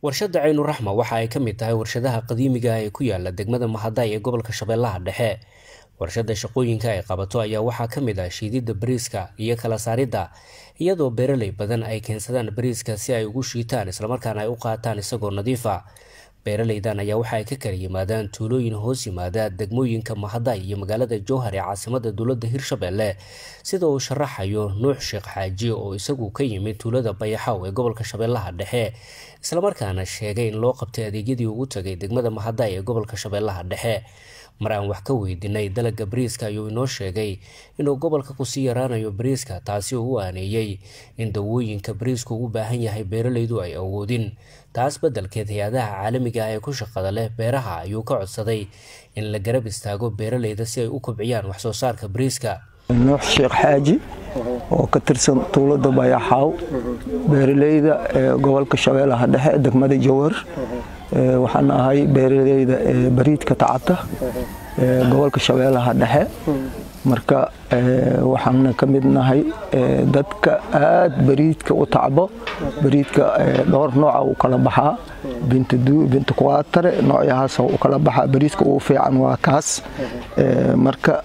warshadda caynuraxma waxa ay ka mid tahay warshadaha qadiimiga ah ee ku yaala degmada mahaday ee gobolka shabeellaha dhexe warshadda shaqooyinka ay qabato ayaa waxaa ka mid ah shiididda bariiska iyo kala saaridda iyadoo beeraley badan ay keensadaan bariiska si ay ugu shiitaan islamarkaana ay u qaataan isagoo nadiifa beeraleydan ayaa waxa ay ka kala yimaadaan tuulooyin hoos yimaada degmooyinka mahaday iyo magaalada jowhar ee caasimada dowladda hirshabelle sida uu sharaxayo nuux sheekh xaaji oo isagu ka yimid tuulada bayaxaw ee gobolka shabeellaha dhexe islamarkaana sheegay in loo qabtay adeegyadii ugu tagay degmada mahaday ee gobolka shabeellaha dhexe mar aan wax ka weydiinay dalagga bariiska ayuu inoo sheegay inuu gobolka kusii yaraanayo bariiska taasi oo u aaneeyey in dawooyinka bariisku ugu baahan yahay beeraleydu ay awoodin taas beddelkeed hay-adaha caalamiga ah ee ku shaqada leh beeraha ayuu ka codsaday in la garab istaago beeraleyda si ay u kobciyaan waxsoo saarka bariiska nuux sheekh xaaji oo ka tirsan tuulada bayaxaaw beeraleyda ee gobolka shabeellaha dhexe degmada jowhar waxaan ahay beeraleyda ee bariidka tacata ee gobolka shabeellaha dhexe marka waxaana ka mid nahay dadka aad bariidka u tacbo bariidka dhowr nooca u kala baxaa binta kuwaatare noocyahaas u kala baxaa bariiska ugu fiican waa kaas marka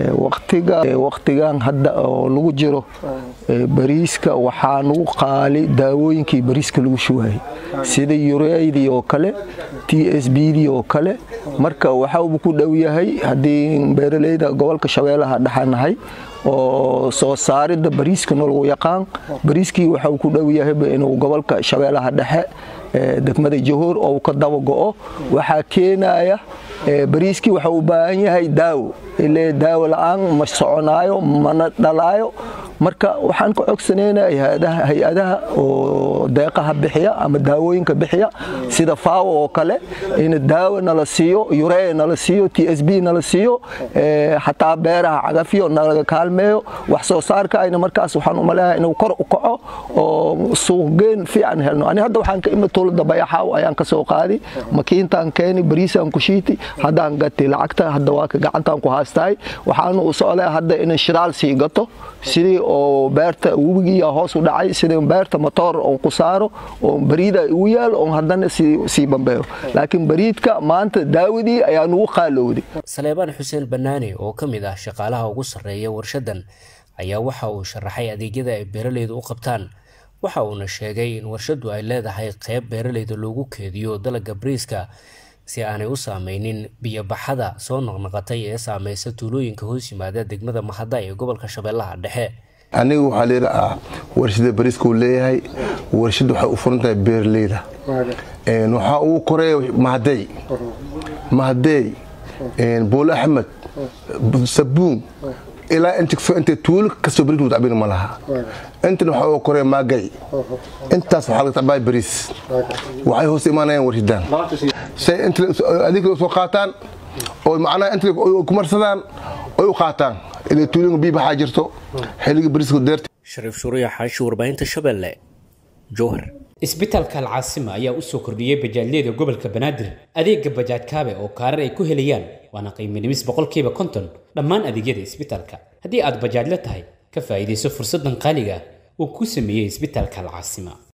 waqtigan hadda oo lagu jiro bariiska waxaa nagu qaali daawooyinkii bariiska lagu shuwaayay sida yureydii oo kale t s bdii oo kale marka waxauba ku dhow yahay haddii beeraleyda gobolka shabeellaha dhexanahay oo soo saaridda bariiska nolagu yaqaan bariiskii waxau ku dhow yahayba inuu gobolka shabeellaha dhexe degmada jahoor oo ka daba go'o waxaa keenaya bariiskii waxa u baahan yahay daawo ile daawo la'aan ma soconaayo mana dhalaayo marka waxaan ka cogsanayna hay-adaha oo deeqaha bixiya ama daawooyinka bixiya sida faawo oo kale in daawo nala siiyo yuree nala siiyo t s b nala siiyo xataa beeraha cagafyo nalaga kaalmeeyo wax soo saarka ayna markaas waxaan umaleeyahay inuu kor u kaco oo suuqgeen fiican helno ani hadda waxaan ka imid tuulada bayaxaaw ayaan ka soo qaadi makiintaan keeni bariisaan ku shiiti haddaan gati lacagta hadda waa ka gacantaan ku haastahay waxaanu u socdaa hadda inay shiraal sii gato sidii oo beerta webigiiya hoos u dhacay sidii beerta matoor oon ku saaro oo bariida ugu yaalo oon haddana sii bambeeyo laakiin bariidka maanta daawadii ayaa nugu qaalowday saleebaan xuseen banaane oo ka mid ah shaqaalaha ugu sarreeya warshadan ayaa waxa uu sharaxay adeegyada ay beeraleyda u qabtaan waxa uuna sheegay in warshaddu ay leedahay qeyb beeraleyda loogu keediyo dalagga bariiska si aanay u saameynin biyobaxada soo noqnoqotay ee saameysa tuulooyinka hoos yimaada degmada mahaday ee gobolka shabeellaha dhexe aniga waxaa leedaha warshada bariiska uu leeyahay warshad waxay u furan tahay beeraleyda waxaa ugu koreeya mahadey mahadey buul axmed sabuun ilaa inta tuulo kastoo bariis lagu tacbin ma laha intan waxaa ugu koreeya maagay intaas waxaa laga tacbaya bariis waxay hoos imaanayaan warshadan say adinka soo qaataan oo macnaha inta ku marsadaan oy u qaataan ilaa tuulinka biyo baxaa jirto xilliga bariiska deerta shariif shuuriya xaashi warbaahinta shabeelle jowhar isbitaalka alcaasima ayaa u soo kordhiyey bajaajyada gobolka banaadir adeega bajaaj kaabe oo kaarar ay ku helayaan waana qiimo dhimis boqolkiiba konton dhammaan adeegyada isbitaalka haddii aad bajaajla tahay ka faa'iidayso fursaddan qaaliga uu ku sameeyey isbitaalka alcaasima